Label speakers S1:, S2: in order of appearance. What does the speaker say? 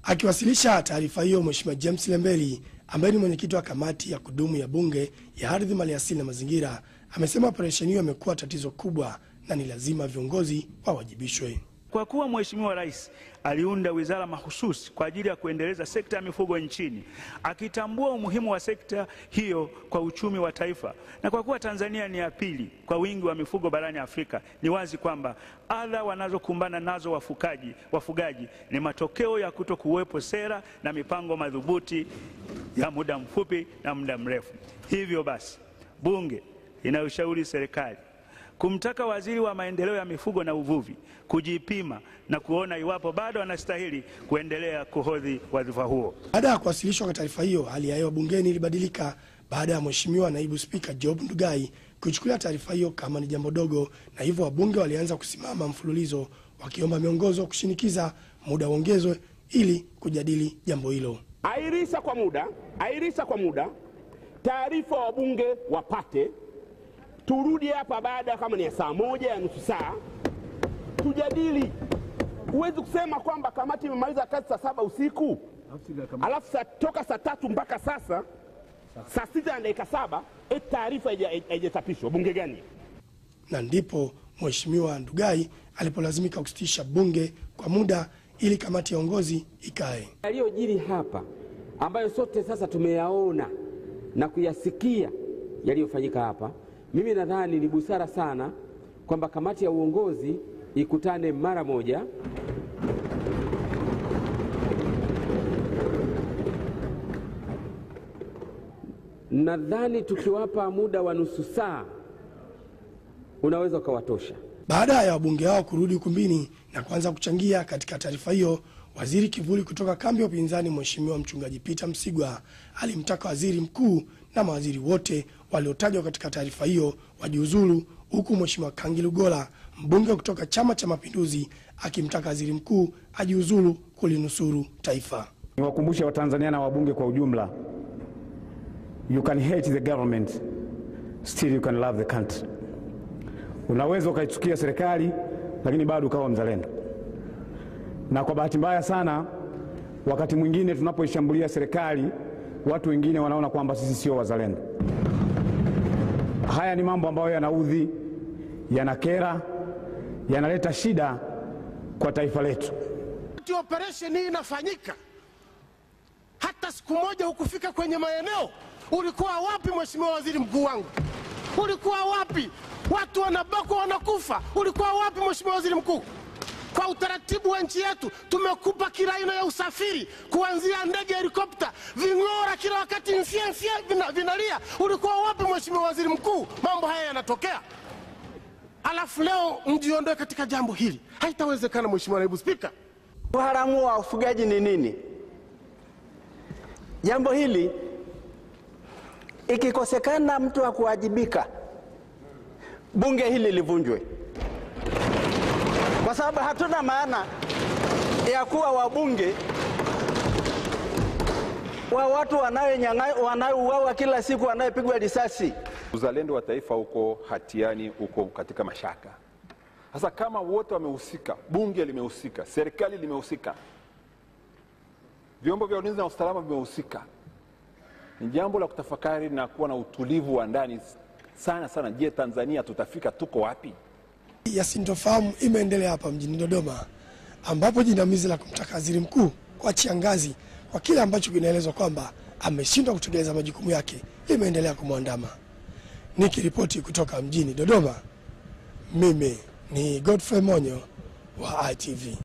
S1: Akiwasilisha taarifa hiyo, Mheshimiwa James Lembeli ambaye ni mwenyekiti wa kamati ya kudumu ya Bunge ya Ardhi, Maliasili na Mazingira amesema operesheni hiyo imekuwa tatizo kubwa na ni lazima viongozi wawajibishwe.
S2: Kwa kuwa Mheshimiwa Rais aliunda wizara mahususi kwa ajili ya kuendeleza sekta ya mifugo nchini, akitambua umuhimu wa sekta hiyo kwa uchumi wa taifa, na kwa kuwa Tanzania ni ya pili kwa wingi wa mifugo barani Afrika, ni wazi kwamba adha wanazokumbana nazo wafugaji, wafugaji ni matokeo ya kuto kuwepo sera na mipango madhubuti ya muda mfupi na muda mrefu. Hivyo basi, Bunge inayoshauri serikali kumtaka waziri wa maendeleo ya mifugo na uvuvi kujipima na kuona iwapo bado anastahili kuendelea kuhodhi wadhifa huo.
S1: Baada ya kuwasilishwa kwa taarifa hiyo, hali ya hewa bungeni ilibadilika baada ya Mheshimiwa Naibu Spika Job Ndugai kuichukulia taarifa hiyo kama ni jambo dogo, na hivyo wabunge walianza kusimama mfululizo wakiomba miongozo kushinikiza muda uongezwe ili kujadili jambo hilo.
S3: Airisha kwa muda, airisha kwa muda, taarifa wabunge wapate turudi hapa baada kama ni ya saa moja ya nusu saa tujadili. Huwezi kusema kwamba kamati imemaliza kazi saa saba usiku alafu sa, toka saa tatu mpaka sasa saa sita na dakika saba eti taarifa haijachapishwa. Bunge gani?
S1: Na ndipo Mheshimiwa Ndugai alipolazimika kusitisha bunge kwa muda ili kamati ya uongozi ikae.
S4: Yaliyojiri hapa ambayo sote sasa tumeyaona na kuyasikia yaliyofanyika hapa mimi nadhani ni busara sana kwamba kamati ya uongozi ikutane mara moja nadhani tukiwapa muda wa nusu saa unaweza ukawatosha.
S1: Baada ya wabunge hao kurudi ukumbini na kuanza kuchangia katika taarifa hiyo, waziri kivuli kutoka kambi ya upinzani Mheshimiwa Mchungaji Peter Msigwa alimtaka waziri mkuu na mawaziri wote waliotajwa katika taarifa hiyo wajiuzulu, huku Mheshimiwa Kangi Lugola mbunge kutoka Chama cha Mapinduzi akimtaka waziri mkuu ajiuzulu kulinusuru taifa.
S5: Niwakumbushe Watanzania na wabunge kwa ujumla, you can hate the government still you can love the country. Unaweza ukaichukia serikali lakini bado ukawa mzalendo. Na kwa bahati mbaya sana, wakati mwingine tunapoishambulia serikali, watu wengine wanaona kwamba sisi sio wazalendo. Haya ni mambo ambayo yanaudhi, yanakera, yanaleta shida kwa taifa letu.
S6: Wakati operesheni hii inafanyika, hata siku moja hukufika kwenye maeneo. Ulikuwa wapi, mheshimiwa waziri mkuu wangu? Ulikuwa wapi? Watu wanabakwa wanakufa, ulikuwa wapi, mheshimiwa waziri mkuu? Kwa utaratibu wa nchi yetu tumekupa kila aina ya usafiri, kuanzia ndege, helikopta, ving'ora, kila wakati mfye mfye vina, vinalia. Ulikuwa wapi, mheshimiwa waziri mkuu? Mambo haya yanatokea, alafu leo mjiondoe katika jambo hili. Haitawezekana, mheshimiwa naibu spika.
S7: Uharamu wa ufugaji ni nini? Jambo hili ikikosekana mtu wa kuwajibika, bunge hili livunjwe, kwa sababu hatuna maana ya kuwa wabunge wa watu wanaouawa kila siku, wanayepigwa risasi.
S8: Uzalendo wa taifa uko hatiani, uko katika mashaka. Sasa kama wote wamehusika, bunge limehusika, serikali limehusika, vyombo vya ulinzi na usalama vimehusika, ni jambo la kutafakari na kuwa na utulivu wa ndani sana sana. Je, Tanzania tutafika tuko wapi?
S1: ya sintofahamu imeendelea hapa mjini Dodoma, ambapo jinamizi la kumtaka waziri mkuu kuachia ngazi kwa kile ambacho kinaelezwa kwamba ameshindwa kutekeleza majukumu yake limeendelea kumwandama. Nikiripoti kutoka mjini Dodoma, mimi ni Godfrey Monyo wa ITV.